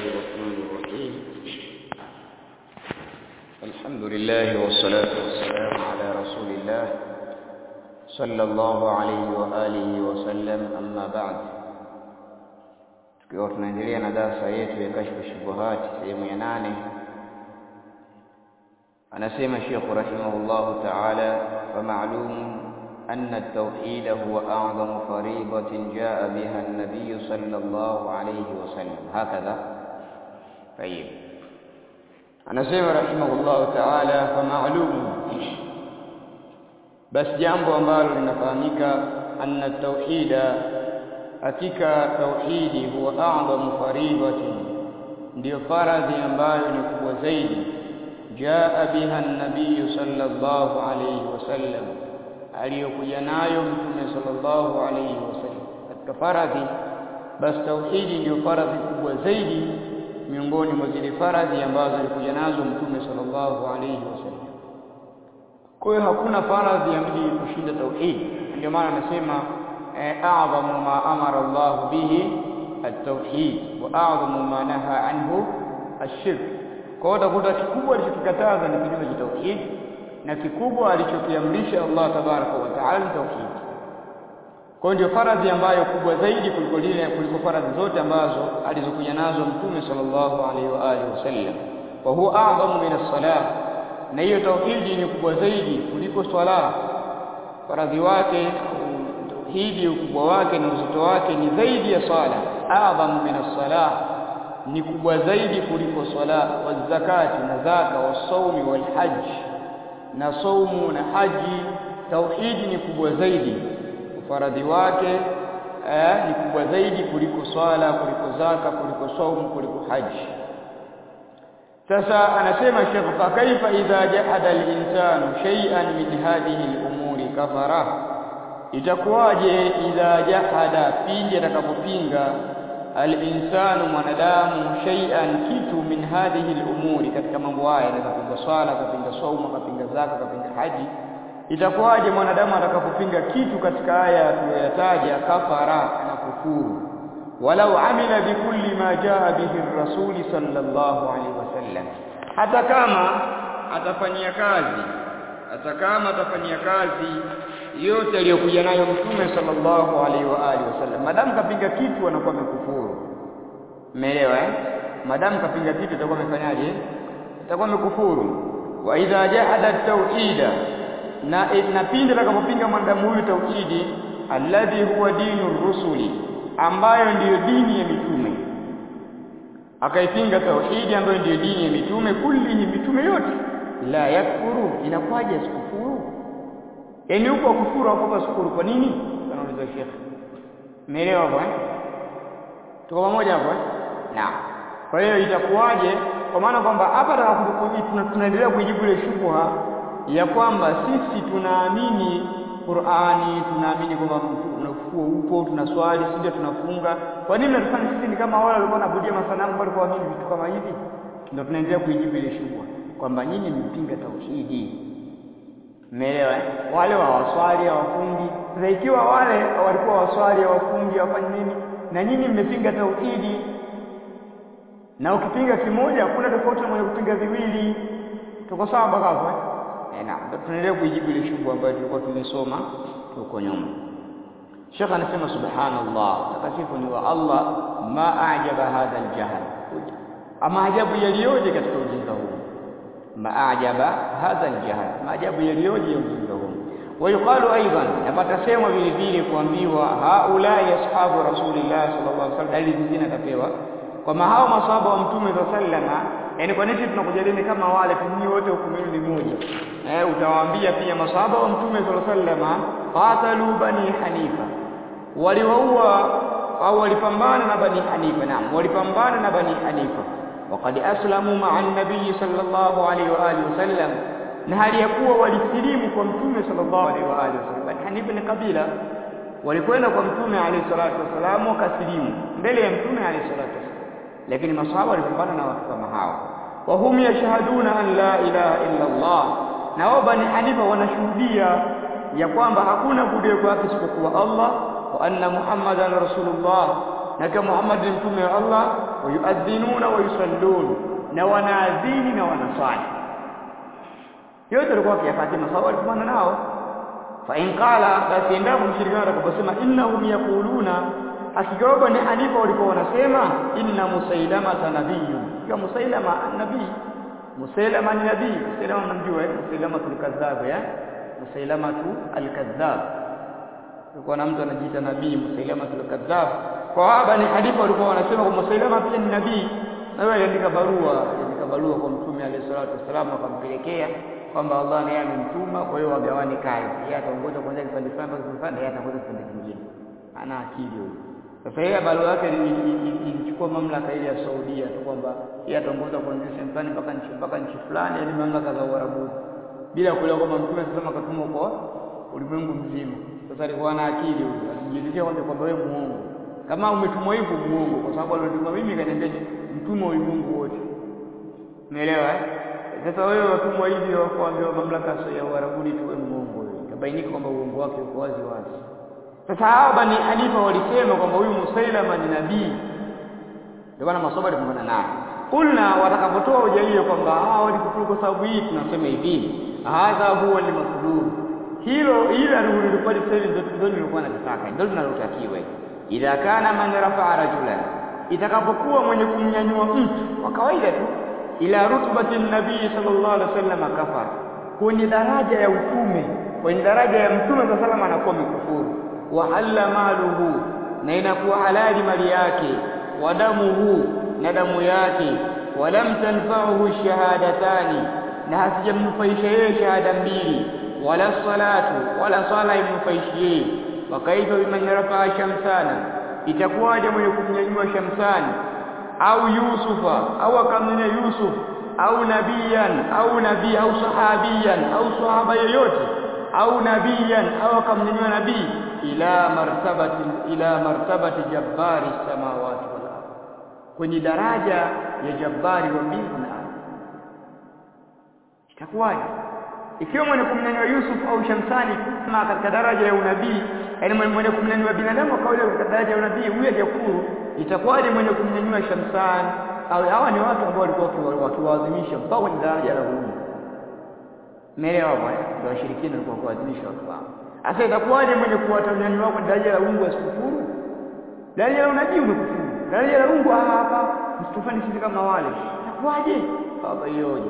الرحمن الرحيم الحمد لله والصلاة والسلام على رسول الله صلى الله عليه وآله وسلم أما بعد tukiwa tunaendelea na darasa yetu ya kashfu shubuhati sehemu ya nane anasema Sheikh rahimahullahu ta'ala fa ma'lum أن التوحيد هو أعظم فريضة جاء بها النبي صلى الله عليه وسلم هكذا طيب أنا سيما رحمه الله تعالى فمعلوم بس جambo ambalo linafahamika anna tauhida hakika tauhidi huwa a'zamu faridatin ndio faradhi ambayo ni kubwa zaidi jaa biha an-nabiy sallallahu alayhi wasallam aliyokuja nayo mtume sallallahu alayhi wasallam katika faradhi basi tauhidi ndio faradhi kubwa zaidi miongoni mwa zile faradhi ambazo alikuja nazo mtume sallallahu alayhi wasallam kwa hiyo hakuna faradhi ya mji kushinda tauhidi ndio maana anasema a'zamu ma amara Allah bihi at-tauhid wa a'zamu ma naha anhu ash-shirk kwa hiyo utakuta kikubwa alichokikataza ni kinyume cha tauhidi na kikubwa alichokiamrisha Allah tabaraka wa taala tauhid. Kwa ndio faradhi ambayo kubwa zaidi kuliko lile kuliko faradhi zote ambazo alizokuja nazo Mtume sallallahu alaihi wa alihi wasallam. Wa huwa a'zamu min as-salah. Na hiyo tauhidi ni kubwa zaidi kuliko swala. Faradhi wake tauhidi ukubwa wake na uzito wake ni zaidi ya sala. A'zamu min as-salah. Ni kubwa zaidi kuliko swala, wa zakati na zaka, wa saumi wal hajj na saumu na haji tauhidi ni kubwa zaidi ufaradhi wake eh, ni kubwa zaidi kuliko swala kuliko zaka kuliko saumu kuliko haji sasa anasema Sheikh fa kaifa idha jahada al-insanu shay'an min hadhihi al-umuri kafara itakuwaje idha jahada pindi atakapopinga al-insanu mwanadamu shay'an kitu min hadhihi al-umuri katika mambo haya anapinga swala kapinga saumu kapinga zaka kapinga haji itakuwaje mwanadamu atakapopinga kitu katika haya tuliyoyataja kafara na kufuru walau amila bikulli ma jaa bihi ar-rasul sallallahu alaihi wasallam hata kama atafanyia kazi hata kama atafanyia kazi yote aliyokuja nayo mtume sallallahu alaihi wa alihi wasallam madamu kapinga kitu anakuwa amekufuru umeelewa eh madamu kapinga kitu itakuwa amefanyaje itakuwa amekufuru wa idha jahada tauhida na na pindi atakapopinga mwanadamu huyu tauhidi alladhi huwa dinu rusuli ambayo ndiyo dini ya mitume akaipinga tauhidi ambayo ndiyo dini ya mitume kullihi mitume yote la yakfuru inakuwaje sikufuru yaani huko kufuru hapo kwa shukuru kwa nini anauliza Sheikh umeelewa hapo eh tuko pamoja hapo eh naam kwa hiyo itakuwaje kwa maana kwamba hapa tunaendelea kujibu ile shubha ya kwamba sisi tunaamini Qur'ani tunaamini kwamba unafufuo upo tunaswali sisi tunafunga kwa nini tunafanya sisi ni kama wale walikuwa wanaabudia masanamu bali kwa mimi vitu kama hivi ndio tunaendelea kujibu ile shubha kwamba nyinyi mpinga tauhidi Umeelewa eh? Wale wa waswali hawafungi. Sasa ikiwa wale walikuwa waswali hawafungi hawafanyi nini na nyinyi mmepinga tauhidi na ukipinga kimoja hakuna tofauti na mwenye kupinga viwili. Tuko sawa mpaka hapo eh? Eh, naam. Tunaendelea kuijibu ile shughuli ambayo tulikuwa tumesoma huko nyuma. Sheikh anasema subhanallah, takatifu ni wa Allah, ma ajaba hadha aljahl. Ama ajabu yaliyoje katika ujinga huu. maajaba hadha aljahl maajabu yaliyoje ujinga huu ويقال ايضا na patasemwa vile vile kuambiwa haula ashabu rasulillah sallallahu alaihi wasallam dalili zingine kapewa kwamba hao masahaba wa mtume sallama yani kwa nini tunakujadili kama wale tunyi wote hukumu ni moja eh utawaambia pia masahaba wa mtume sallama qatalu bani hanifa waliwaua au walipambana na bani hanifa naam walipambana na bani hanifa وقد اسلموا مع النبي صلى الله عليه واله وسلم na hali ya kuwa walisilimu kwa mtume sallallahu alaihi wa alihi wasallam Hanifa ni kabila walikwenda kwa mtume alayhi salatu wasallam wakasilimu mbele ya mtume alayhi salatu wasallam lakini masahaba walipambana na watu kama hao wa hum yashhaduna an la ilaha illa Allah na wao bani Hanifa wanashuhudia ya kwamba hakuna kuabudiwa kwake isipokuwa Allah wa anna Muhammadan rasulullah na kama Muhammad ni mtume wa Allah wayuadhinuna wayusallun na wanaadhini na wanaswali yote walikuwa wakiyafanya masahaba walikuwa nao fa in qala basi endapo mshirikina atakaposema innahum yaquluna hakika Bani Hanifa walikuwa wanasema inna musailama nabiyyu kwa musailama nabii musailama ni nabii musailama mnamjua eh musailama tulkadhab ya musailama tu alkadhab kulikuwa na mtu anajiita nabii musailama tulkadhab kwa Bani Hanifa walikuwa wanasema kwa musailama pia ni nabii na yeye aliandika barua aliandika barua kwa mtume alayhi salatu wasallam akampelekea kwamba Allah naye amemtuma kwa hiyo wagawane kazi yeye ataongoza kwanza kipande fulani mpaka kipande fulani yeye ataongoza kipande kingine ana akili huyo sasa yeye barua yake ilichukua mamlaka ile ya Saudia tu kwamba yeye ataongoza kuanzia sehemu fulani mpaka nchi mpaka nchi fulani yani mamlaka za Uarabu bila kuelewa kwamba mtume sasa akatumwa kwa ulimwengu mzima sasa alikuwa na akili huyo alijielezea kwamba kwamba wewe muongo kama umetumwa hivyo muongo kwa sababu alionituma mimi kaniambia mtume wa ulimwengu wote umeelewa eh sasa wewe watumwa hivi wakuambiwa mamlaka ya Uarabuni tuwe muongo ikabainika kwamba uongo wake uko wazi wazi sasa hao Bani Hanifa walisema kwamba huyu Musailama ni nabii ndio maana maswahaba walipambana naye kulna watakapotoa hoja hiyo kwamba hao walikufuru kwa sababu hii tunasema hivi hadha huwa limasdud hilo ila lilikuwa sasa hivi ndio nilikuwa nataka ndio tunalotakiwa idha kana man rafa'a rajulan itakapokuwa mwenye kumnyanyua mtu kwa kawaida tu ila rutbati nabii sallallahu alaihi wasallam kafar kwenye daraja ya utume kwenye daraja ya mtume sallallahu alaihi wasallam anakuwa mkufuru wa halla maluhu na inakuwa halali mali yake wa damuhu na damu yake walam tanfa'uhu shahadatani na hasijamnufaisha yeye shahada mbili wala salatu wala sala imnufaishi yeye wa kaifa biman rafa'a shamsana itakuwaje mwenye kumnyanyua shamsani au yusufa au akamnyanyua yusuf au nabiyan au nabii au sahabiyan au sahaba yoyote au nabiyan au akamnyanyua nabii ila martabati ila martabati jabbari samawati wal ardh kwenye daraja ya jabbari wa mbingu na ardhi itakuwaje ikiwa mwenye kumnyanyua Yusuf au Shamsani kama katika daraja ya unabii yani mwenye kumnyanyua binadamu kawaida katika daraja ya unabii huyo hajakuru itakuwaje mwenye kumnyanyua Shamsani au hawa ni watu ambao walikuwa wakiwaadhimisha mpaka kwenye daraja la Mungu Umeelewa bwana? Ndio washirikina walikuwa kuadhimisha watu wao. Sasa itakuwaje mwenye kuwatanyanyua kwa daraja la Mungu asikufuru? Daraja la unabii umekufuru. Daraja la Mungu hapa msitufanye sisi kama wale. Itakuwaje? Baba hiyoje.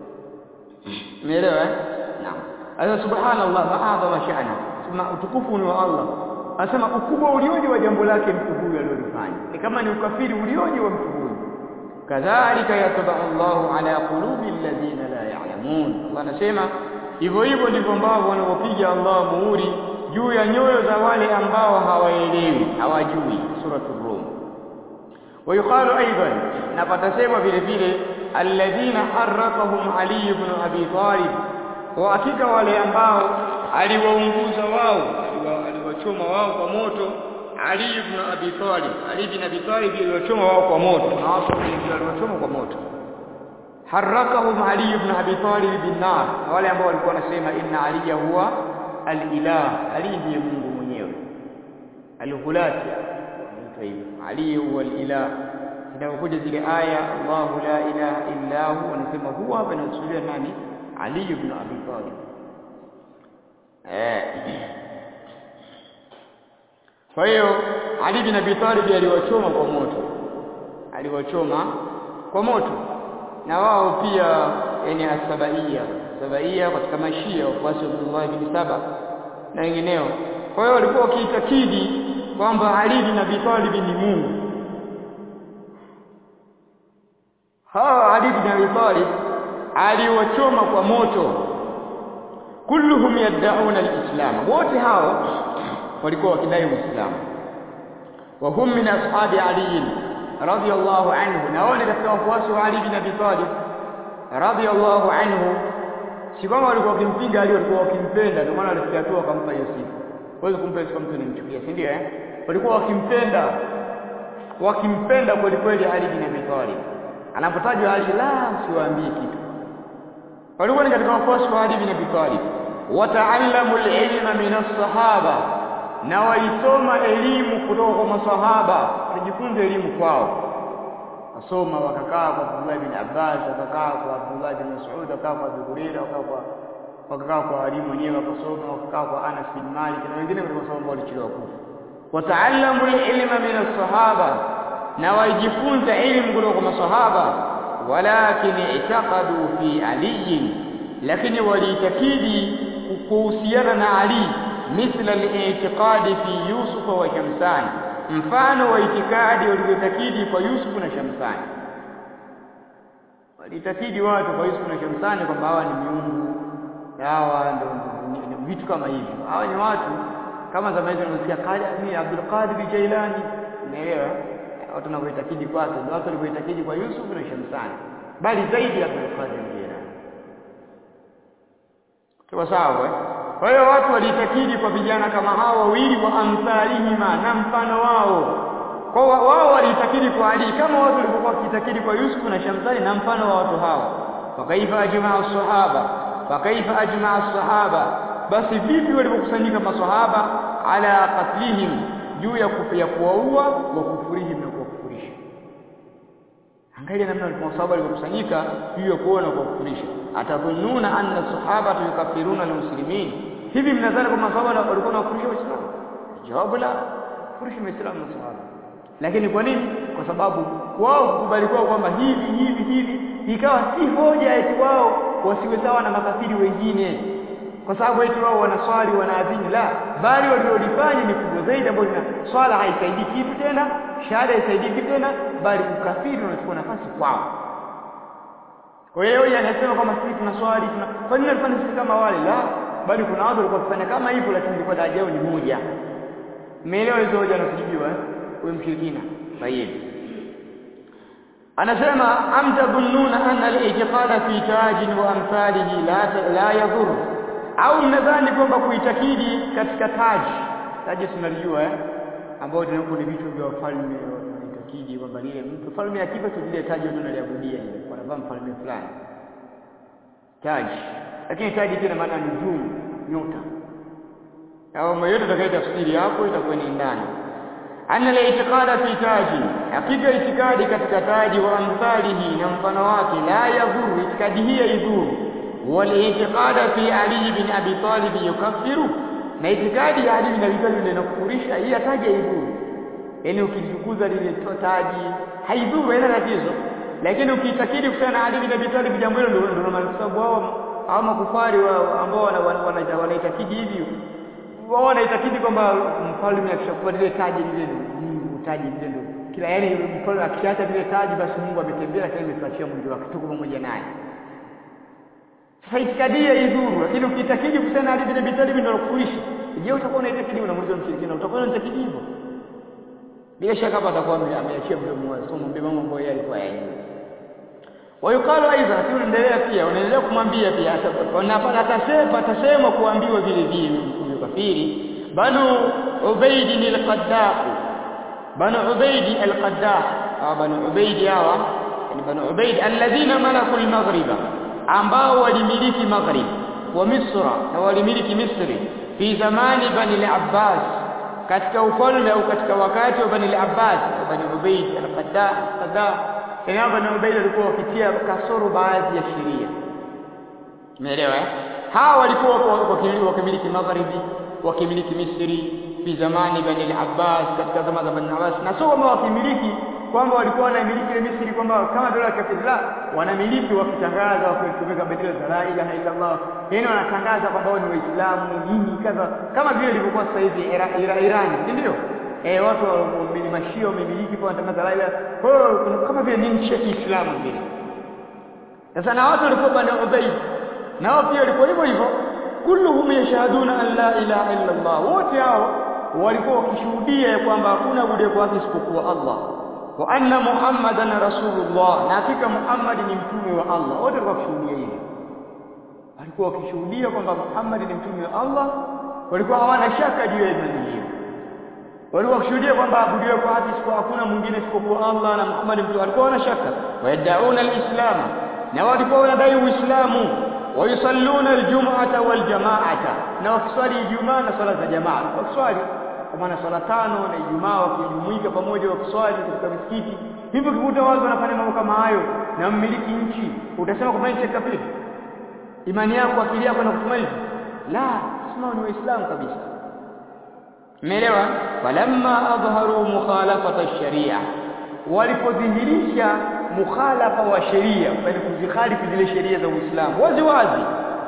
Umeelewa eh? Naam. Sasa subhanallah ma'adha wa sha'na. Sema utukufu ni wa Allah. Anasema ukubwa ulioje wa jambo lake mtu huyu alilofanya. Ni kama ni ukafiri ulioje wa mtu huyu. Kadhalika yatba Allahu ala qulubi alladhina la ya'lamun. Allah anasema hivyo hivyo ndivyo ambavyo wanapopiga Allah muhuri juu ya nyoyo za wale ambao hawaelewi, hawajui. Suratul Rum. ويقال ايضا نفتسema vile vile alladhina harraqahum Ali ibn Abi Talib wa hakika wale ambao aliwaunguza wao aliwachoma wao kwa moto Ali ibn Abi Talib Ali ibn Abi Talib aliwachoma wao kwa moto na watu wengi aliwachoma kwa moto harrakahum Ali ibn Abi Talib bin nar wale ambao walikuwa wanasema inna Ali huwa al-ilah Ali ndiye Mungu mwenyewe al-hulati anaitwa hivyo Ali huwa al-ilah zinapokuja zile aya Allahu la ilaha illa hu wanasema huwa hapa inakusudia nani Ali ibn Abi Talib eh kwa hiyo Ali bin Abi Talib aliwachoma kwa moto aliwachoma kwa moto na wao pia yani asabaia sabaia katika mashia wafuasi wa Abdullah bin Saba na wengineo kwa hiyo walikuwa wakiitakidi kwamba Ali bin Abi Talib ni Mungu hawa Ali bin Abi Talib aliwachoma kwa moto kulluhum yad'una al-islam wote hao walikuwa wakidai uislamu wa hum min ashabi Ali radiyallahu anhu na wale katika wafuasi wa Ali bin Abi Talib radiyallahu anhu si kama walikuwa wakimpinga Ali walikuwa wakimpenda ndio maana walifikia tu wakampa hiyo sifa huwezi kumpa sifa mtu unamchukia si ndio eh walikuwa wakimpenda wakimpenda kweli kweli Ali bin Abi Talib anapotajwa Ali la siwaambii kitu walikuwa ni katika wafuasi wa Ali bin Abi Talib wataallamu al-ilma min as-sahaba na waisoma elimu kutoka kwa masahaba wajifunze elimu kwao wakasoma wakakaa kwa Abdullah bin Abbas wakakaa kwa Abdullah bin Mas'ud wakakaa kwa Abu Hurairah wakakaa kwa wakakaa kwa walimu wenyewe wakasoma wakakaa kwa Anas bin Malik na wengine walikuwa ambao walichelewa kufa wataallamu ilma min as-sahaba na wajifunza ilmu kutoka kwa masahaba walakin i'taqadu fi Ali lakini waliitakidi kuhusiana na Ali mithla al-i'tiqadi fi Yusuf wa Shamsan mfano wa itikadi walivyotakidi kwa Yusuf na Shamsani walitakidi watu kwa Yusuf na Shamsani kwamba hawa ni miungu hawa ndio vitu kama hivyo hawa ni watu kama zamani tunasikia Qadi ni Abdul Qadir Jailani unaelewa watu wanavyoitakidi kwake ndio watu walivyoitakidi kwa Yusuf na Shamsani bali zaidi Abdul Qadir Jailani kwa sawa eh kwa hiyo watu walitakidi kwa vijana kama hao wawili wa amthalihima na mfano wao kwa wao walitakidi kwa Ali kama watu walivyokuwa wakitakidi kwa Yusuf na Shamsani na mfano wa watu hao fakaifa ajmaa sahaba fakaifa ajmaa sahaba basi vipi walivyokusanyika maswahaba ala qatlihim juu ya kufia kuwaua wa kufurihim na kuwakufurisha angalia namna maswahaba walivyokusanyika juu ya kuona kwa kufurisha atadhunnuna anna sahaba yukafiruna almuslimin hivi mnadhani kwamba maswahaba walikuwa wanakufurisha waislamu jawabu la kufurisha waislamu na sahaba lakini kwa nini kwa sababu wao kukubali kwao kwamba hivi hivi hivi ikawa si hoja eti wao wasiwe sawa na makafiri wengine kwa sababu eti wao wanaswali wanaadhini la bali waliolifanya ni kubwa zaidi ambayo lina swala haisaidii kitu tena shahada haisaidii kitu tena bali ukafiri unachukua nafasi kwao kwa hiyo yeye anasema kwamba sisi tunaswali tuna kwa nini alifanya sisi kama wale la bali kuna watu walikuwa wakifanya kama hivyo lakini ilikuwa daraja yao ni moja umeelewa hizo hoja nakujibiwa eh huyo mshirikina sahihi anasema am tadhunnuna anna al-i'tiqada fi tajin wa amthalihi la la yadur au mnadhani kwamba kuitakidi katika taji taji tunalijua eh ambao tunakuwa ni vitu vya wafalme wanaitakidi kwamba lile mtu falme akifa tu lile taji ndio analiabudia ile wanavaa mfalme fulani taji lakini taji tena maana ni juu nyota au mayote tafsiri hapo itakuwa ni ndani anna al-i'tiqada fi taji hakika itikadi katika taji wa amthalihi na mfano wake la yadhuru itikadi hii haidhuru wal-i'tiqada fi Ali bin Abi Talib yukaffiru na itikadi ya Ali bin Abi Talib inakufurisha hii taji haidhuru yani ukitukuza lile taji haidhuru haina tatizo lakini ukiitakidi kufanya na Ali bin Abi Talib jambo hilo ndio ndio maana sababu wao au makufari ambao wanaitakidi hivyo wao wanaitakidi kwamba mfalme akishakuwa lile taji lile Mungu taji lile ndio kila yani mfalme akiacha lile taji basi Mungu ametembea lakini ametuachia mwili wake tuko pamoja naye sasa itikadia idhuru lakini ukitakidi kusema Ali bin Abi Talib ndio kuishi je utakuwa unaitakidi unamuuliza mshirikina utakuwa unaitakidi hivyo bila shaka hapa atakuwa ameachia mdomo wake somo mbele mambo ambayo yalikuwa yajui wayukalu aidha tunaendelea pia unaendelea kumwambia pia atasema atasema kuambiwa vile vile huyo kafiri banu ubaid al-qaddah banu ubaid al-qaddah au banu ubaid hawa yani banu ubaid alladhina malaku al-maghriba ambao walimiliki maghrib wa misra na walimiliki misri fi zamani bani al-abbas katika ufalme au katika wakati wa bani al-abbas bani ubaid al-qaddah qaddah Ina Bani Ubayd walikuwa wakitia kasoro baadhi ya sheria. Umeelewa eh? Hawa walikuwa wakimiliki magharibi, wakimiliki Misri fi zamani Bani al-Abbas katika zama za Bani al-Abbas. Na sio kwamba wakimiliki kwamba walikuwa wanamiliki ile Misri kwamba kama dola ya kafiri la wanamiliki wakitangaza wakitumika bendera za la ilaha illa Allah. Yaani wanatangaza kwamba wao ni Waislamu nini kadha kama vile ilivyokuwa sasa hivi Iran, ndio? eh watu wa mashia wamemiliki kwa wanatangaza la ilaha kwa hiyo kama vile ni nchi ya Kiislamu vile sasa na watu walikuwa bani Ubayd na wao pia walikuwa hivyo hivyo kulluhum yashhaduna an la ilaha illa Allah wote hao walikuwa wakishuhudia kwamba hakuna bude kwa haki isipokuwa Allah wa anna Muhammadan rasulullah na hakika Muhammad ni mtume wa Allah wote walikuwa wakishuhudia hivyo walikuwa wakishuhudia kwamba Muhammad ni mtume wa Allah walikuwa hawana shaka juu ya imani hiyo walikuwa wakishuhudia kwamba abudiwe kwa haki isipokuwa hakuna mwingine isipokuwa Allah na Muhammad mtume walikuwa wana shaka wayadauna alislam na walikuwa wanadai uislamu wayusalluna aljum'ata waljama'ata na wakiswali ijumaa na swala za jamaa wakiswali kwa maana swala tano na Ijumaa wakijumuika pamoja wakiswali katika misikiti hivyo kikuta watu wanafanya mambo kama hayo na mmiliki nchi utasema kwamba ni kafiri imani yako akili yako inakusema hivi la sema ni waislamu kabisa umeelewa falamma adharu mukhalafata sharia walipodhihirisha mukhalafa wa sheria yani kuzikhalifu zile sheria za Uislamu wazi wazi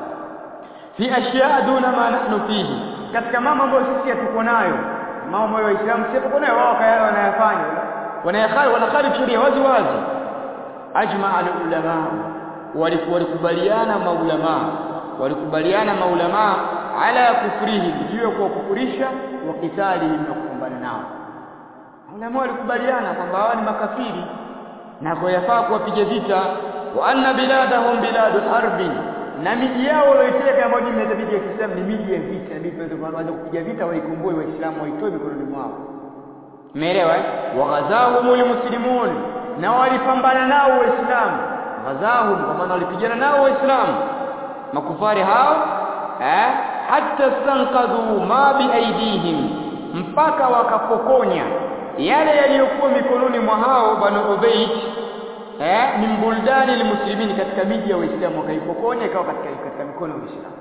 fi ashya duna ma nahnu fihi katika mambo ambayo sisi hatuko nayo mambo ambayo waislamu sisi tuko nayo wao wanayafanya wanayakhali wanakhalifu sheria wazi wazi ajma al ulama walikubaliana maulama walikubaliana maulama ala kufrihi juu ya kuwakufurisha wa kitali na kupambana nao ulama walikubaliana kwamba hawa ni makafiri na kwa yafaa kuwapiga vita wa anna biladahum biladu harbi na miji yao walioiteka ambayo ni miji ya Kiislamu ni miji ya vita ndipo tunaanza kupiga vita waikomboe waislamu waitoe mikononi mwao umeelewa wa ghazahumul muslimun na walipambana nao waislamu ghazahum kwa maana walipigana nao waislamu makufari hao eh hatta stanqadhu ma biaidihim mpaka wakapokonya yale yaliyokuwa mikononi mwa hao banu ubayd eh min buldani almuslimin katika miji ya waislamu wakaipokonya ikawa katika katika mikono ya waislamu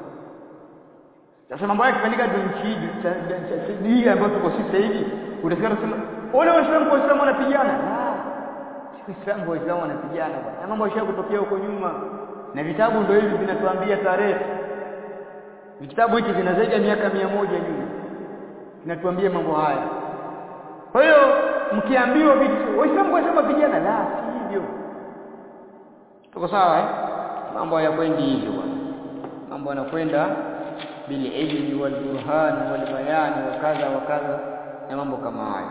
sasa mambo yake kufanyika nchi hii ambayo tuko sisi hivi utasikia tunasema wale waislamu kwa waislamu wanapigana waislamu kwa waislamu wanapigana na mambo yasha kutokea huko nyuma na vitabu ndio hivi vinatuambia tarehe vitabu hiki vina zaidi ya miaka mia moja nyuma vinatuambia mambo haya kwa hiyo mkiambiwa vitu waislamu kwa waislamu vijana la si hivyo tuko sawa eh mambo hayakwendi hivyo bwana mambo yanakwenda bil ilmi wal burhan wal bayan wa kadha wa kadha na mambo kama hayo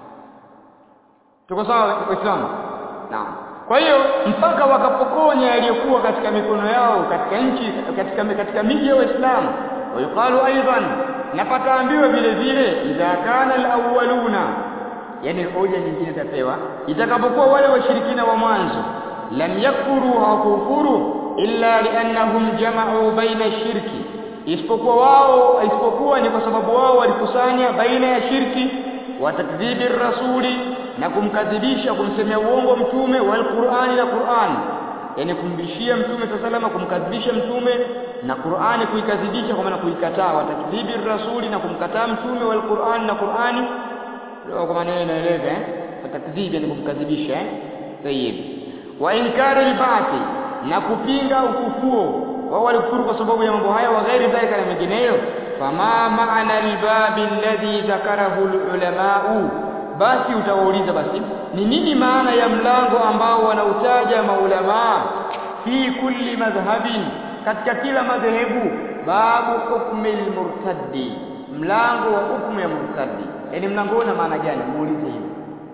tuko sawa waislamu naam kwa hiyo mpaka wakapokonya yaliyokuwa katika mikono yao katika nchi katika katika miji ya Waislamu wayuqalu aidan na pataambiwa vile vile idha kana alawwaluna yani hoja nyingine tapewa itakapokuwa wale washirikina wa mwanzo lam yakfuru hawakufuru illa liannahum jama'u baina shirki isipokuwa wao isipokuwa ni kwa sababu wao walikusanya baina ya shirki wa takdhibi rasuli na kumkadhibisha kumsemea uongo mtume wal Qur'ani na Qur'an yani kumbishia mtume salama kumkadhibisha mtume na Qur'ani kuikadhibisha kwa maana kuikataa wa takdhibi rasuli na kumkataa mtume wal Qur'an na Qur'ani kwa maana inaeleza eh takdhibi ni kumkadhibisha eh tayib wa inkari al-ba'thi na kupinga ufufuo wao walikufuru kwa sababu ya mambo haya wa ghairi dhalika na mengineyo fama maana al-babi alladhi dhakarahu al-ulama'u basi utawauliza basi ni nini maana ya mlango ambao wanautaja maulama fi kulli madhhabin katika kila madhehebu babu hukmi al-murtaddi mlango wa hukumu ya murtaddi yani mlango una maana gani muulize hivyo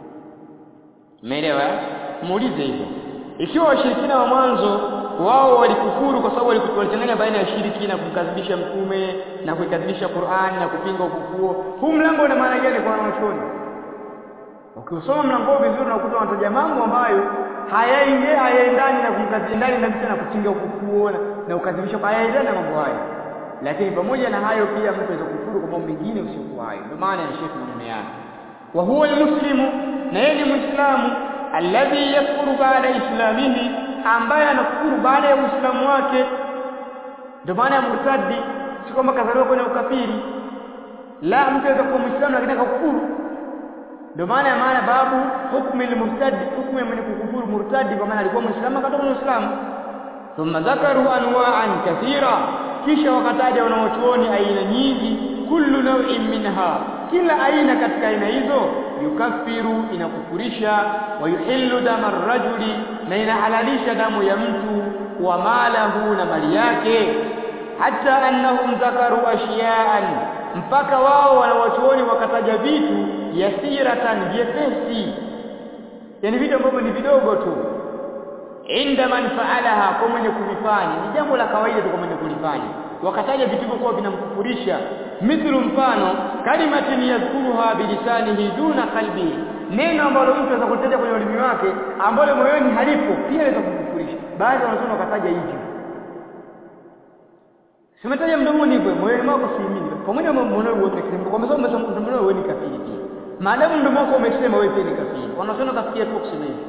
umeelewa muulize hivyo ikiwa washirikina wa mwanzo wao walikufuru kwa sababu walichanganya baina ya shiriki na kumkadhibisha mtume na kuikadhibisha Qur'an na kupinga ufufuo huu mlango una maana gani kwa wanachuoni ukisoma mlango vizuri unakuta wanataja mambo ambayo hayaingie hayaendani na kumkadhibishana na na kupinga ufufuo na ukadhibisha hayaendani na mambo hayo lakini pamoja na hayo pia mtu anaweza kufuru kwa mambo mengine usiokuwa hayo ndio maana ya Sheikh maneno yake wa huwa almuslimu na yeye ni muislamu alladhi yakfuru baada islamihi ambaye anakufuru baada ya uislamu wake ndio maana ya murtadi si kwamba kazaliwa kwenye ukafiri la mtu anaweza kuwa muislamu lakini akakufuru ndio maana ya maana babu hukmu al-murtadi hukmu ya mwenye kukufuru murtadi kwa maana alikuwa muislamu akatoka kwenye uislamu thumma dhakaru anwa'an kathira kisha wakataja wanaochuoni aina nyingi kullu naw'in minha kila aina katika aina hizo yukaffiru inakufurisha wa yuhillu dama rajuli na inahalalisha damu ya mtu wa malahu na mali yake hata annahum dhakaru ashiya'an mpaka wao wanawachuoni wakataja vitu yasiratan vyepesi yani vitu ambavyo ni vidogo tu inda man faalaha kwa mwenye kuvifanya ni jambo la kawaida tu kwa mwenye kulifanya wakataja vitu hivyo vinamkufurisha mithlu mfano kalimatin yadhkuruha bilisanihi duna qalbi neno ambalo mtu anaweza kutaja kwenye ulimi wake ambalo moyoni halipo pia inaweza kumkufurisha baadhi wanasema wakataja hivyo simetaja mdomoni hivyo moyoni mwako siamini pamoja na mdomo wewe umekiri kwa sababu umesema mdomo wewe ni kafiri pia maadamu mdomo wako umesema wewe pia ni kafiri wanasema kafikia tu kusema hivi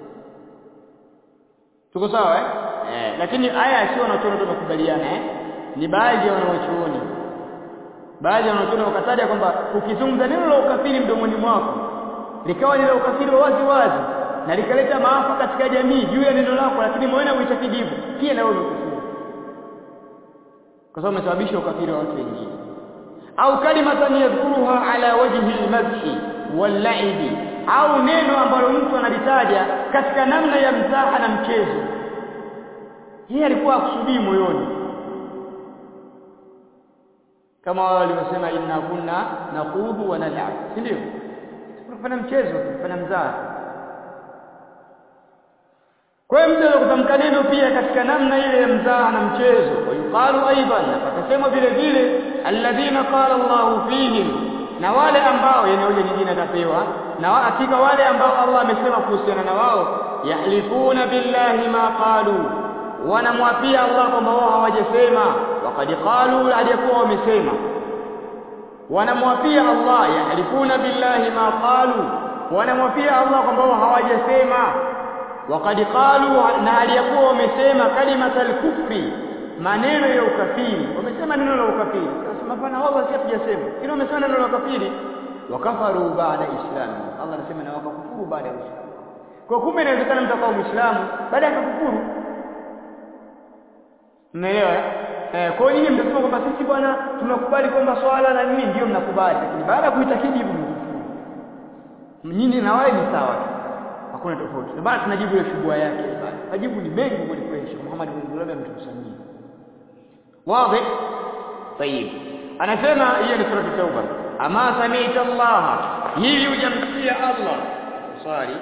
tuko sawa eh eh lakini aya sio wanachoona tunakubaliana eh ni baadhi ya wanaochuoni baadhi ya wanaochuoni wakataja kwamba ukizungumza neno la ukafiri mdomoni mwako likawa ni la ukafiri wa wazi wazi na likaleta maafa katika jamii juu ya neno lako lakini moyo uitakidi hivyo pia na wewe umekufuru kwa sababu umesababisha ukafiri wa watu wengine au kalimatan yadhkuruha ala wajhi almadhi wal-la'ibi au neno ambalo mtu analitaja katika namna ya mzaha na mchezo yeye alikuwa akusudii moyoni kama wao walivyosema inna kunna naqudu wa nal'ab si ndio tunafanya mchezo tunafanya mzaha kwa hiyo mtu kutamka neno pia katika namna ile ya mzaha na mchezo wayuqalu aidan akasema vile vile alladhina qala Allahu fihim na wale ambao yani hoja nyingine atapewa na hakika wale ambao Allah amesema kuhusiana na wao yahlifuna billahi ma qalu wanamwapia Allah kwamba wao hawajasema waqad qalu aliyakuwa wamesema wanamwapia Allah yahlifuna billahi ma qalu wanamwapia Allah kwamba wao hawajasema waqad qalu na aliyakuwa wamesema kalimatal kufri maneno ya ukafiri wamesema neno la ukafiri sasa hapana wao si hatujasema ila wamesema neno la ukafiri wakafaru baada islam Allah anasema na wakakufuru baada ya uislamu kwa kumbe inawezekana mtu akawa muislamu baada ya kufuru Umeelewa? Eh, kwa hiyo nyinyi mtasema kwamba sisi bwana tunakubali kwamba swala na nini ndio mnakubali lakini baada ya kuitakidi hivyo mkufuru. Nyinyi na wao ni sawa. Hakuna tofauti. Ndio maana tunajibu ile shubua yake bwana. Majibu ni mengi kweli kweli. Sheikh Muhammad bin Abdullah ametukusanyia. Wazi? Tayib. Anasema hiyo ni sura Tauba. Ama sami'ta Allah. Hivi hujamsikia Allah. Swali.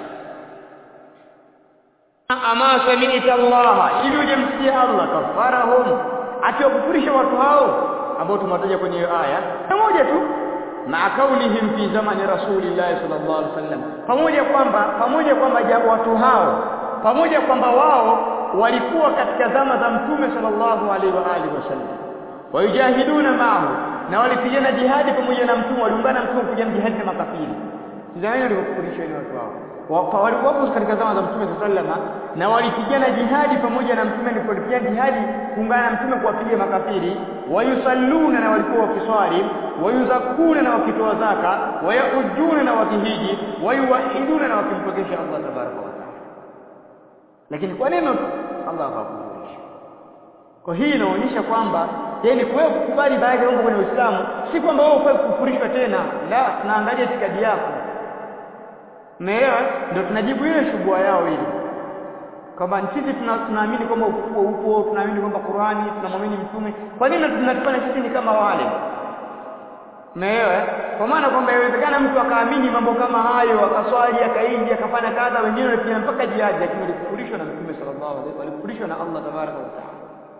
ama sami'ta Allah ili ujemsikia Allah kafarahum akiwakufurisha watu hao ambao tumewataja kwenye hiyo aya pamoja tu ma kaunihim fi zamani rasulillah sallallahu alaihi wasallam pamoja kwamba pamoja kwamba watu hao pamoja kwamba wao walikuwa katika zama za mtume sallallahu alaihi wa alihi wasallam wayujahiduna ma'ahu na walipigana jihadi pamoja na mtume waliungana mtume kupigana jihadi na makafiri Israeli walikufurisha ile watu hao walikuwa katika zama za Mtume sallama na walipigana jihadi pamoja na Mtume alipopigana jihadi kuungana na Mtume kuwapiga makafiri wayusalluna na walikuwa wakiswali wayuzakuna na wakitoa zaka wayahujuna na wakihiji wayuwahiduna na wakimpokesha Allah tabaraka wa taala lakini kwa neno tu Allah akakufurisha kwa hii inaonyesha kwamba yani wewe kukubali baadhi ya mambo kwenye Uislamu si kwamba wewe ufai kufurishwa tena la tunaangalia itikadi yako Umeelewa? Ndio tunajibu ile shubua yao ile. Kwamba sisi tunaamini kwamba ufufuo upo, tunaamini kwamba Qur'ani, tunamwamini mtume. Kwa nini tunatufanya sisi ni kama wale? Umeelewa? Kwa maana kwamba inawezekana mtu akaamini mambo kama hayo, akaswali, akaindi, akafanya kadha, wengine walifanya mpaka jihad, lakini walikufurishwa na Mtume sallallahu alaihi wasallam, walikufurishwa na Allah tabaraka wa taala.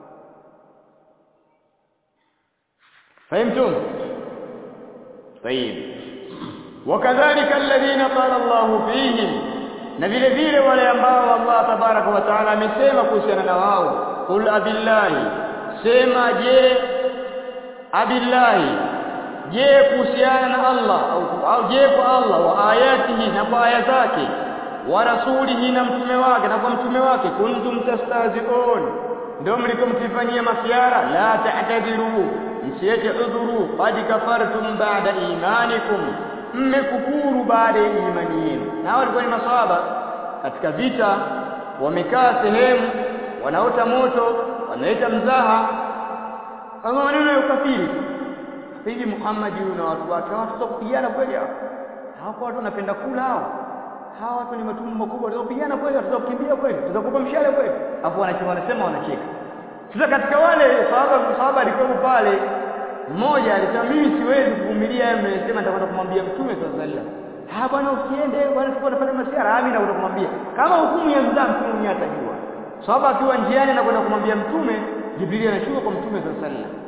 فهمتم؟ طيب وكذلك الذين قال الله فيهم na vile vile wale ambao Allah tabaraka wa taala amesema kuhusiana na wao qul abillahi sema je abillahi je kuhusiana na Allah au, au je kwa Allah wa ayatihi na kwa aya zake wa rasulihi na mtume wake na kwa mtume wake kuntum tastahzi'un ndio mlikomtifanyia masiara la ta'tadiru msiete udhuru qad kafartum ba'da imanikum mmekufuru baada ya imani yenu na walikuwa ni maswahaba katika vita wamekaa sehemu wanaota moto wanaleta mzaha kama maneno ya ukafiri hivi Muhammad na watu wake hawataka kupigana kweli hao hao watu wanapenda kula hao hawa watu ni matumbo makubwa watapigana kweli watakukimbia kweli tutakupa mshale kweli afu wanacheka wanasema wanacheka sasa katika wale sahaba sahaba alikuwa pale mmoja alisema mimi siwezi kuvumilia yeye amesema nitakwenda kumwambia mtume sallallahu alaihi wasallam ah bwana usiende bwana sikuwa nafanya masiara ah mimi nakwenda kumwambia kama hukumu ya mzaa mtume mwenyewe atajua sahaba akiwa njiani anakwenda kumwambia mtume jibril anashuka kwa mtume sallallahu alaihi wasallam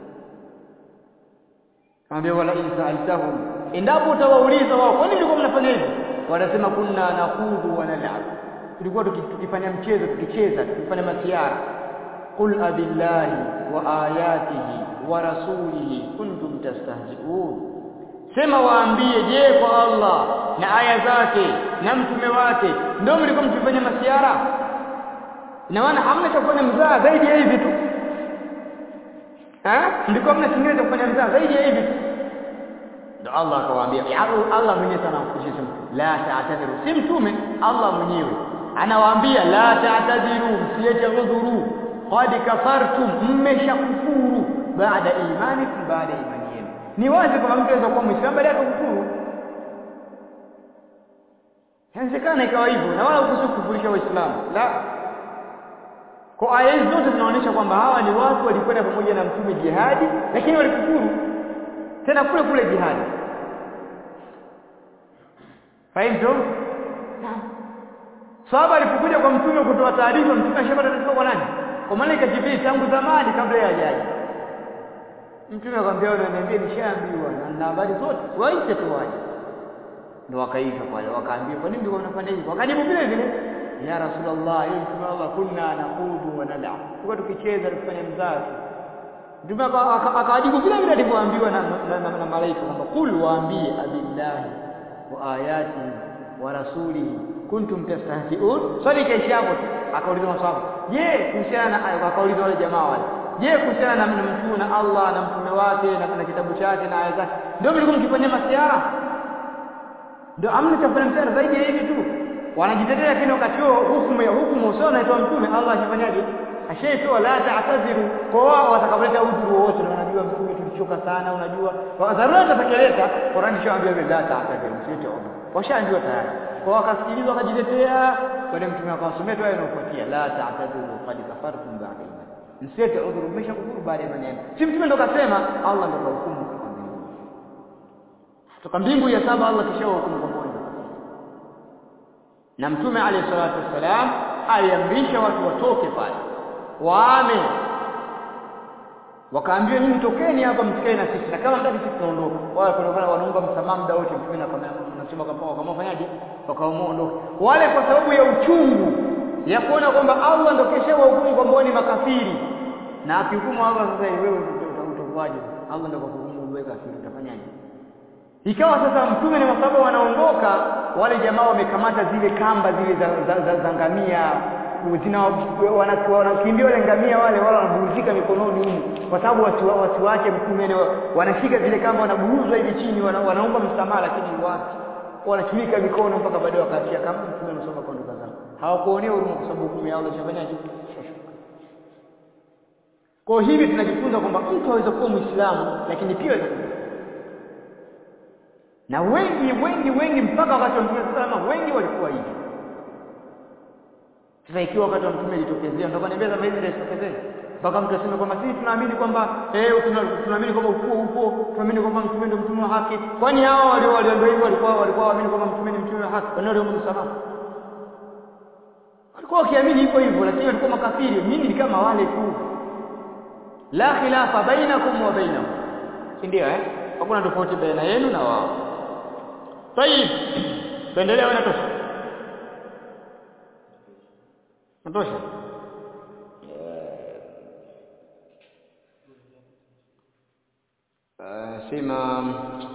Anambia wala insa'altahum endapo utawauliza wao kwa nini mlikuwa mnafanya hivi wanasema kunna nakhudhu wa nal'ab tulikuwa tukifanya mchezo tukicheza tukifanya masiara qul abillahi wa ayatihi wa rasulihi kuntum tastahzi'un sema waambie je kwa Allah na aya zake na mtume wake ndio mlikuwa mkifanya masiara ina maana hamna cha kufanya mzaa zaidi ya hivi tu eh mlikuwa mna kingine cha kufanya mzaa zaidi ya hivi tu ndio Allah akawaambia Allah mwenyewe sana kushisa la ta'tadiru si mtume Allah mwenyewe anawaambia la ta'tadiru msiache udhuru qad kafartum mmeshakufuru baada imanikum baada imani yenu ni wazi kwamba mtu anaweza kuwa muislamu baada ya kufuru inawezekana ikawa hivyo na wala hukusu kufurisha waislamu la kwa aya hizi zote zinaonyesha kwamba hawa ni watu walikwenda pamoja na mtume jihadi lakini walikufuru tena kule kule jihadi fahimu sahaba alipokuja kwa mtume kutoa taarifa mtume ashapata taarifa kwa nani kwa malaika jibril tangu zamani kabla ya ajaji mtume akamwambia wewe unaniambia nishaambiwa na na habari zote waite tu waje ndio wakaitwa pale wakaambiwa kwa nini ndio unafanya hivyo wakajibu vile vile ya rasulullah ya mtume Allah kunna naqudu wa nal'a tulikuwa tukicheza tukifanya mzaha Mtume akawajibu vile vile alivyoambiwa na, na, na, na malaika kwamba kul waambie abillahi wa ayati wa rasulihi kuntum tastahzi'un swali kaisha hapo akauliza maswali je kuhusiana na aya akauliza wale jamaa wale je kuhusiana na mtume na Allah na mtume wake na, na kitabu chake na aya zake ndio mlikuwa mkifanyia masiara ndio amna cha kufanya masiara zaidi ya hivi tu wanajitetea lakini wakati huo hukumu ya hukumu usio naitwa mtume Allah ashafanyaje ashaitoa la ta'tadhiru kwa wao watakaboleta udhuru wote na wanajua mtume tulichoka sana unajua dharura itatekeleza Qur'an ishaambia la ta'tadhiru msiite udhuru washaambiwa tayari kwa wakasikiliza wakajitetea baada mtume akawasomea tu inayofuatia la ta'tadhiru qad kafartum ba'da iman msiite udhuru mmeshakufuru baada ya maneno si mtume ndo kasema Allah ndo kahukumu kwa mbingu toka mbingu ya saba Allah kisha hukumu kwa moja na mtume alayhi salatu wassalam aliamrisha watu watoke pale waame wakaambiwa nyinyi tokeni hapa msikae na sisi na kama mtaki sisi tunaondoka wale kulikuwa wanaomba msamaha muda wote mtume na kama anasema kama kama fanyaje wakaamua ondoke wale kwa sababu ya uchungu ya kuona kwamba Allah ndio kesha wahukumu kwamba ni makafiri na akihukumu Allah sasa wewe utakuwaje Allah ndio kuhukumu wewe kafiri utafanyaje ikawa sasa mtume ni sababu wanaondoka wale jamaa wamekamata zile kamba zile za, za, za, za ngamia zina wanakimbia wale ngamia wale wale wanaburuzika mikononi humu kwa sababu watu watu wake mtume wanashika zile kamba wanaburuzwa hivi chini wana, wanaomba msamaha lakini wapi wanachunika mikono mpaka baadaye wakaachia kama mtume anasoma kwa ndugu zao hawakuonea huruma kwa sababu hukumu yao ishafanyaje kwa hivi tunajifunza kwamba mtu aweza kuwa muislamu lakini pia aweza kuwa na wengi wengi wengi mpaka wakati wa mtume salama wengi walikuwa hivi sasa ikiwa wakati wa mtume ilitokezea ndio kaniambia kama hizi zitokezee mpaka mtu aseme kwamba sisi tunaamini kwamba eh tunaamini kwamba ufuo upo tunaamini kwamba mtume ndio mtume wa haki kwani hao walio walio hivyo walikuwa walikuwa waamini kwamba mtume ni mtume wa haki kwani wale msamaha walikuwa wakiamini hivyo hivyo lakini walikuwa makafiri mimi ni kama wale tu la khilafa bainakum wa bainahum si ndio eh hakuna tofauti baina yenu na wao طيب tuendelee wana tosha natosha sema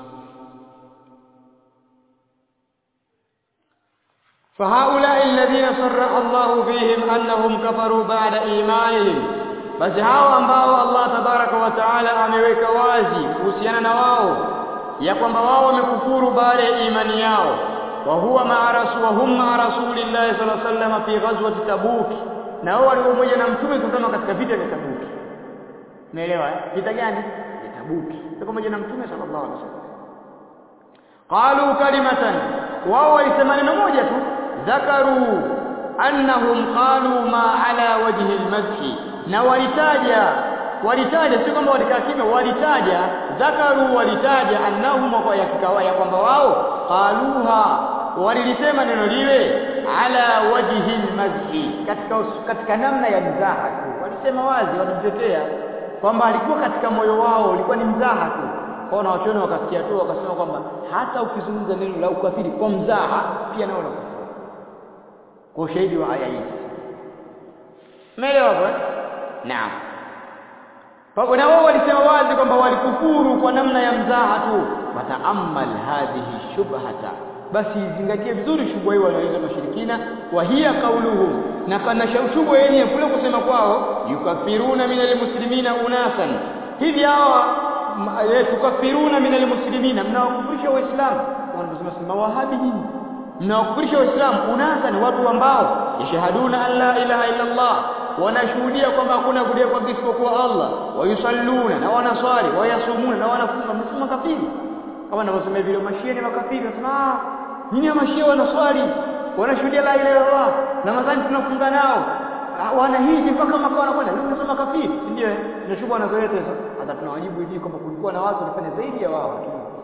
فهؤلاء الذين صرح الله فيهم أنهم كفروا بعد إيمانهم basi hao ambao Allah tabaraka wa taala ameweka wazi kuhusiana na wao ya kwamba wao wamekufuru baada ya imani yao wa huwa ma'a rasul wa hum ma'a rasulillahi sallallahu alaihi wasallam fi ghazwati tabuk na wao walikuwa pamoja na mtume kutana katika vita vya tabuk umeelewa eh vita gani vya tabuk walikuwa pamoja na mtume sallallahu alaihi wasallam qalu kalimatan wao walisema neno moja tu dhakaru annahum qalu ma ala wajhi almadhi na walitaja walitaja si kwamba walikaa kimya walitaja dhakaru walitaja annahum kwa yakikawa ya kwamba wao qaluha walilisema neno lile ala wajhi almadhi katika katika namna ya mzaha tu walisema wazi walijitetea kwamba alikuwa katika moyo wao ulikuwa ni mzaha tu kwa na wachoni wakasikia tu wakasema kwamba hata ukizungumza neno la ukafiri kwa mzaha pia nao unakufuru kwa ushahidi wa aya hizi umeelewa kwa naam Pamoja na wao walisema wazi kwamba walikufuru kwa namna ya mzaha tu fataamal hadhihi shubhata basi zingatie vizuri shubha hii wanaoiza mashirikina wa hiya qauluhum na kana shubha yenyewe kule kusema kwao yukafiruna minal muslimina unasan hivi hawa tukafiruna minal muslimina mnawakufurisha waislamu wanasema sema wahabi nyinyi mnawakufurisha waislamu unasan watu ambao yashhaduna an la ilaha illa allah wanashuhudia kwamba hakuna kudia kwa isipokuwa Allah wayusalluna na wanaswali wayasumuna na wanafunga msema kafiri kama ninavyosema vile mashia ni makafiri nasema ah nyinyi mashia wanaswali wanashuhudia la ilaha illallah na madhani tunafunga nao wana hizi mpaka makao wanakwenda leo tunasema kafiri ndio na shughuli wanazoleta hizo hata tunawajibu hivi kwamba kulikuwa na watu walifanya zaidi ya wao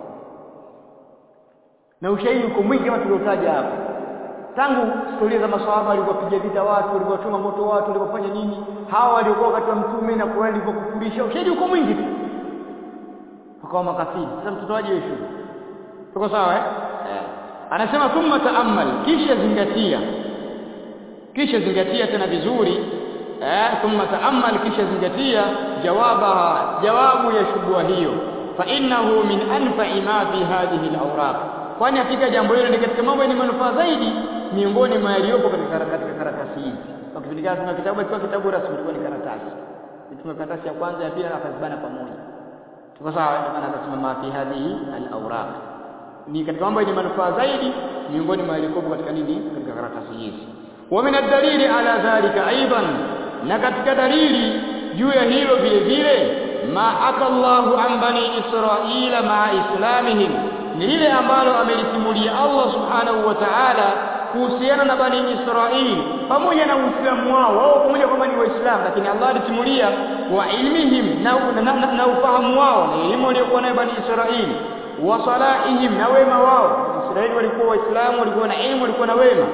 na ushahidi uko mwingi kama tuliotaja hapa tangu historia za maswahaba walivyopiga vita watu walivyochoma moto watu walivyofanya nini hawa waliokuwa wakati wa mtume na Qur'an ilivyokufurisha ushahidi uko mwingi tu wakawa makafiri sasa mtoto waje wewe shule tuko sawa eh anasema thumma taammal kisha zingatia kisha zingatia tena vizuri eh thumma taammal kisha zingatia jawabaha jawabu ya shubha hiyo fa innahu min anfa'i ma fi hadhihi al-awraq kwani hakika jambo hilo ni katika mambo yenye manufaa zaidi miongoni mwa yaliyopo katika katika karatasi hizi kwa kipindi gani tuna kitabu kwa kitabu rasmi ilikuwa ni karatasi tuna karatasi ya kwanza ya pili na akazibana pamoja tuko sawa ndio maana akasema ma fi hadhihi al-awraq ni katika mambo yenye manufaa zaidi miongoni mwa yaliyopo katika nini katika karatasi hizi wa min ad-dalili ala dhalika aidan na katika dalili juu ya hilo vile vile ma akallahu an bani israila ma islamihim ni lile ambalo amelisimulia Allah subhanahu wa ta'ala kuhusiana na bani Israili pamoja na Uislamu wao wao pamoja kwamba ni Waislamu lakini Allah alisimulia wa ilmihim na, na, na, na ufahamu wao na elimu waliokuwa nayo bani Israili wa salahihim na wema wao Israeli walikuwa Waislamu walikuwa na elimu walikuwa na wema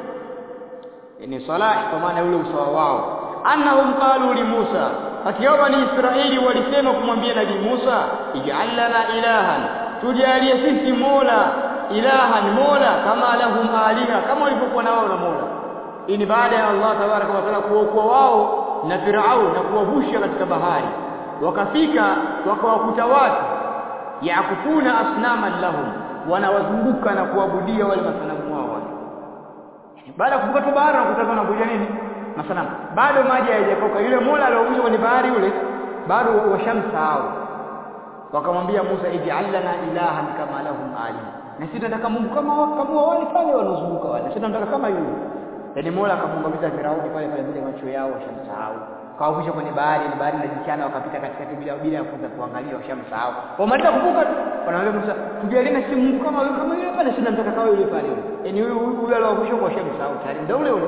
ni salahi kwa maana ule usawa wao annahum qalu li Musa hakika bani Israili walisema kumwambia Nabii Musa ij'al lana ilahan tujalie sisi mola ilahan mola kama lahum aliha kama walivyokuwa na wao na mola hii ni baada ya Allah tabaraka wa taala kuokoa wao na Farao na kuwavusha katika bahari wakafika wakawakuta watu yakufuna asnaman lahum wanawazunguka na kuabudia wale masanamu wao wale baada ya kuvuka tu bahari na kutazama wanaabudia nini masanamu bado maji hayajakauka yule mola aliyovusha kwenye bahari yule bado washamsahau wakamwambia Musa ij'al lana ilahan kama lahum aliha na sisi tunataka Mungu kama kama wale pale wanaozunguka wale sisi tunataka kama yule yani Mola akamwangamiza Firauni pale pale bila macho yao washamsahau kawavusha kwenye bahari ni bahari inajichana wakapita katikati bila bila ya kuanza kuangalia washamsahau wamaliza kuvuka wanaambia Musa tujalie na si Mungu kama yule kama yule pale sisi tunataka kama yule pale yani huyu huyu aliyovusha kwa washamsahau tayari ndio ule ule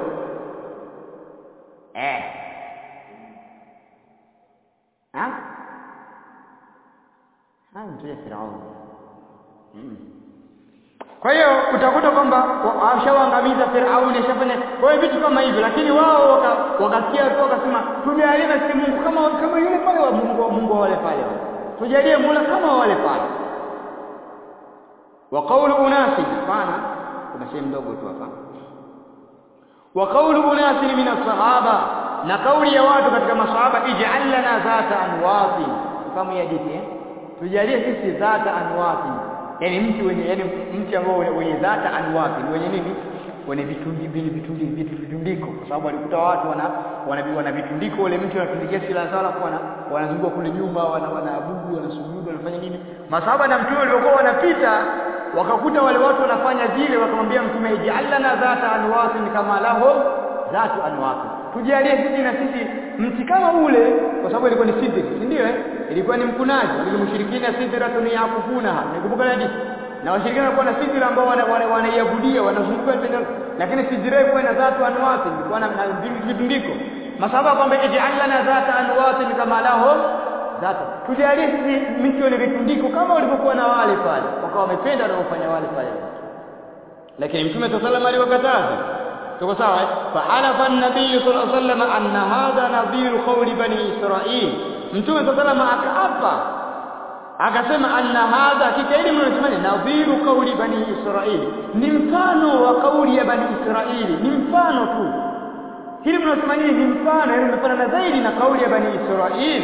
eh ha haya mtuye Firauni hmm. Kwa hiyo utakuta kwamba ashawaangamiza Firauni ashafanya kwa hiyo vitu kama hivyo lakini wao wakasikia tu wakasema tujalie na si Mungu kama kama yule pale wa Mungu wa Mungu wale pale tujalie Mola kama wale pale wa qawlu unasi hapana kuna sehemu ndogo tu hapa wa qawlu unasi min as-sahaba na kauli ya watu katika masahaba ij'al lana zata anwati kama hadithi eh tujalie sisi zata anwati yani mti wenye yani mti ambao wenye dhata anwati wenye nini wenye vitundi vitundi vitundiko kwa sababu alikuta watu wana wana, wana vitundiko wale mti wanatundikia silaha zao alafu wana wanazunguka kule nyuma wana wanaabudu wanasujudu wanafanya nini masahaba na mtume waliokuwa wanapita wakakuta wale watu wanafanya vile wakamwambia mtume ij'alna dhata anwati kama lahum dhatu anwati tujalie sisi na sisi mti kama ule kwa sababu ilikuwa ni sidri si ndio eh ilikuwa ni mkunaji walimshirikina sidratun yakufunaha nikumbuka hadithi na washirikina walikuwa na sidra ambao wanaiabudia wanazunguka lakini sidra ilikuwa na dhatu anwati ilikuwa na vitundiko masaba kwamba ij'alna dhata anwati kama lahum dhatu tujalie sisi miti wenye vitundiko kama walivyokuwa na wale pale wakawa wamependa na kufanya wale pale lakini mtume sallallahu alaihi wasallam aliwakataza tuko sawa fahalafa an-nabiy sallallahu alaihi wasallam anna hadha nadhiru qawli bani israil mtume sallallahu alaihi wasallam akaapa akasema anna hadha hakika hili mnasema nadhiru qawli bani israil ni mfano wa kauli ya bani israili ni mfano tu hili mnasema nini ni mfano yani mnafanana zaidi na kauli ya bani Israil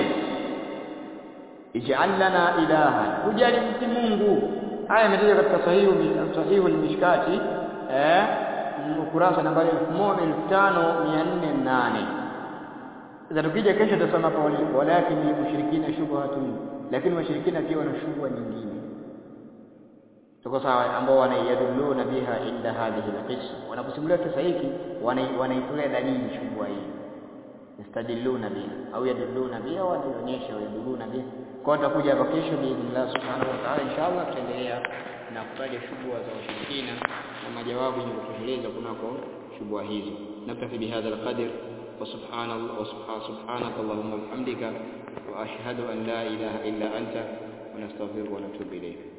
ij'al lana ilaha ujali mti Mungu haya imetajwa katika sahihu sahihu al-mishkati eh ukurasa nambari 15408 sasa tukija kesho tutasoma hapa walakin mushrikina shubhatun lakini washirikina pia wana shubha nyingine tuko sawa ambao wanaiyaduluna biha inda hadhihi alqissa wanaposimulia kisa hiki wanaitolea dalili shubha hii yastadilluna biha au yadulluna biha wanaonyesha yaduluna biha kwa tutakuja hapa kesho biidhnillah subhanahu wa ta'ala inshallah tutaendelea na kutaja shubha za washirikina na majawabu yenye kutosheleza kunako shubha hizo naktafi bihadha alqadr وسبحان الله وسبحان سبحانك اللهم وبحمدك واشهد ان لا اله الا انت ونستغفرك ونتوب اليك